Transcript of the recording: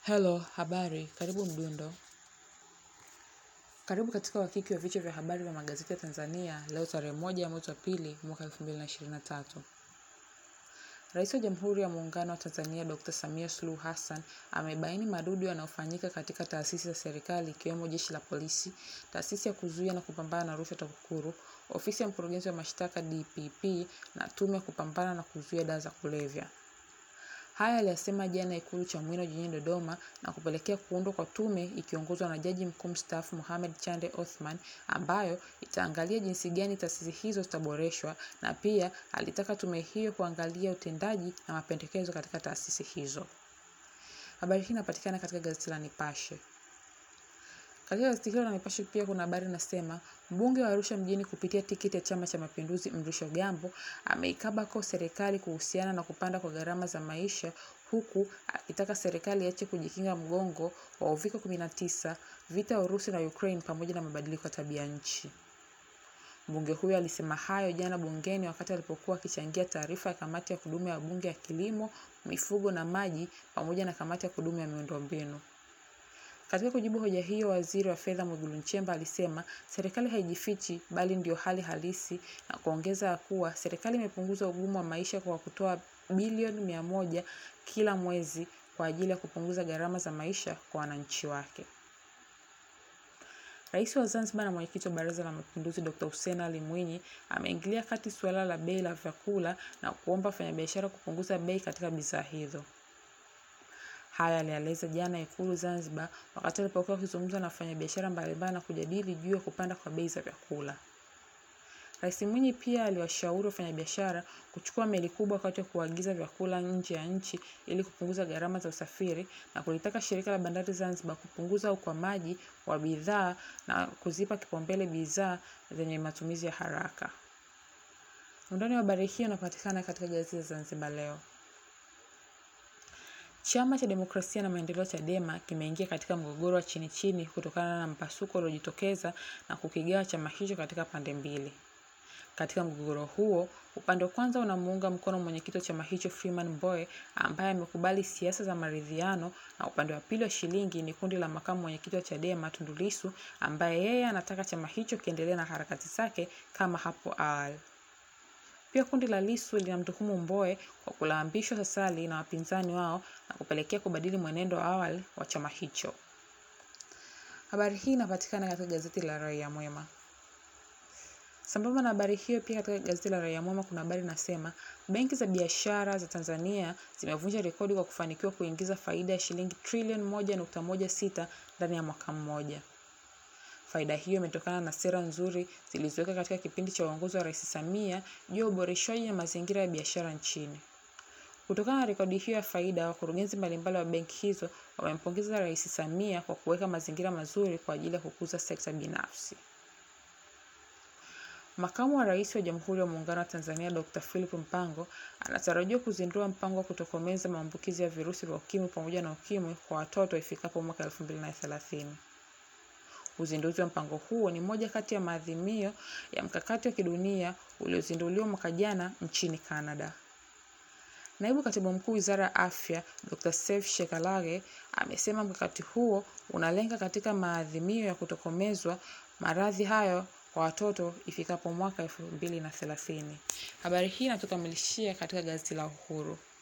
Hello, habari, karibu Mdundo. Karibu katika wakiki wa vichwa vya habari vya magazeti ya Tanzania leo tarehe moja mwezi wa pili mwaka 2023. Rais wa Jamhuri ya Muungano wa Tanzania Dr. Samia Suluhu Hassan amebaini madudu yanayofanyika katika taasisi za serikali ikiwemo Jeshi la Polisi, Taasisi ya Kuzuia na Kupambana na Rushwa TAKUKURU, Ofisi ya Mkurugenzi wa Mashtaka DPP na Tume ya Kupambana na Kuzuia Dawa za Kulevya. Haya aliyasema jana Ikulu Chamwino jijini Dodoma na kupelekea kuundwa kwa tume ikiongozwa na Jaji Mkuu mstaafu Mohamed Chande Othman ambayo itaangalia jinsi gani taasisi hizo zitaboreshwa na pia alitaka tume hiyo kuangalia utendaji na mapendekezo katika taasisi hizo. Habari hii inapatikana katika gazeti la Nipashe. Katika gazeti hilo la Nipashe pia kuna habari inasema mbunge wa Arusha mjini kupitia tiketi ya Chama cha Mapinduzi Mrisho Gambo ameikabako serikali kuhusiana na kupanda kwa gharama za maisha huku akitaka serikali iache kujikinga mgongo wa uviko 19, vita ya Urusi na Ukraine pamoja na mabadiliko ya tabia nchi. Mbunge huyo alisema hayo jana bungeni wakati alipokuwa akichangia taarifa ya kamati ya kudumu ya bunge ya kilimo, mifugo na maji pamoja na kamati ya kudumu ya miundombinu. Katika kujibu hoja hiyo, waziri wa fedha Mwigulu Nchemba alisema serikali haijifichi bali ndio hali halisi, na kuongeza kuwa serikali imepunguza ugumu wa maisha kwa kutoa bilioni mia moja kila mwezi kwa ajili ya kupunguza gharama za maisha kwa wananchi wake. Rais wa Zanzibar na mwenyekiti wa Baraza la Mapinduzi Dr. Hussein Ali Mwinyi ameingilia kati suala la bei la vyakula na kuomba wafanyabiashara kupunguza bei katika bidhaa hizo. Haya alieleza jana Ikulu Zanzibar wakati alipokuwa akizungumza na wafanyabiashara mbalimbali na kujadili juu ya kupanda kwa bei za vyakula. Rais Mwinyi pia aliwashauri wafanyabiashara kuchukua meli kubwa wakati wa kuagiza vyakula nje ya nchi ili kupunguza gharama za usafiri na kulitaka shirika la bandari Zanzibar kupunguza ukwamaji wa bidhaa na kuzipa kipaumbele bidhaa zenye matumizi ya haraka. Undani wa habari hiyo unapatikana katika gazeti la Zanzibar Leo. Chama cha Demokrasia na Maendeleo Chadema kimeingia katika mgogoro wa chini chini kutokana na mpasuko uliojitokeza na kukigawa chama hicho katika pande mbili. Katika mgogoro huo, upande wa kwanza unamuunga mkono mwenyekiti wa chama hicho Freeman Mbowe ambaye amekubali siasa za maridhiano, na upande wa pili wa shilingi ni kundi la makamu mwenyekiti wa Chadema Tundu Lissu ambaye yeye anataka chama hicho kiendelee na harakati zake kama hapo awali. Pia kundi la Lissu linamtuhumu Mbowe kwa kulambishwa sasali na wapinzani wao na kupelekea kubadili mwenendo wa awali wa chama hicho. Habari hii inapatikana katika gazeti la Raia Mwema. Sambamba na habari hiyo, pia katika gazeti la Raia Mwema kuna habari inasema benki za biashara za Tanzania zimevunja rekodi kwa kufanikiwa kuingiza faida ya shilingi trilioni moja nukta moja sita ndani ya mwaka mmoja. Faida hiyo imetokana na sera nzuri zilizoweka katika kipindi cha uongozi wa Rais Samia juu ya uboreshaji na mazingira ya biashara nchini. Kutokana na rekodi hiyo ya faida, wakurugenzi mbalimbali wa benki hizo wamempongeza Rais Samia kwa kuweka mazingira mazuri kwa ajili ya kukuza sekta binafsi. Makamu wa Rais wa Jamhuri ya Muungano wa Tanzania Dr. Philip Mpango anatarajiwa kuzindua mpango wa kutokomeza maambukizi ya virusi vya ukimwi pamoja na ukimwi kwa watoto ifikapo mwaka 2030. Uzinduzi wa mpango huo ni moja kati ya maadhimio ya mkakati wa kidunia uliozinduliwa mwaka jana nchini Canada. Naibu Katibu Mkuu Wizara ya Afya, Dr. Seif Shekalage amesema mkakati huo unalenga katika maadhimio ya kutokomezwa maradhi hayo kwa watoto ifikapo mwaka elfu mbili na thelathini. Habari hii inatukamilishia katika gazeti la Uhuru.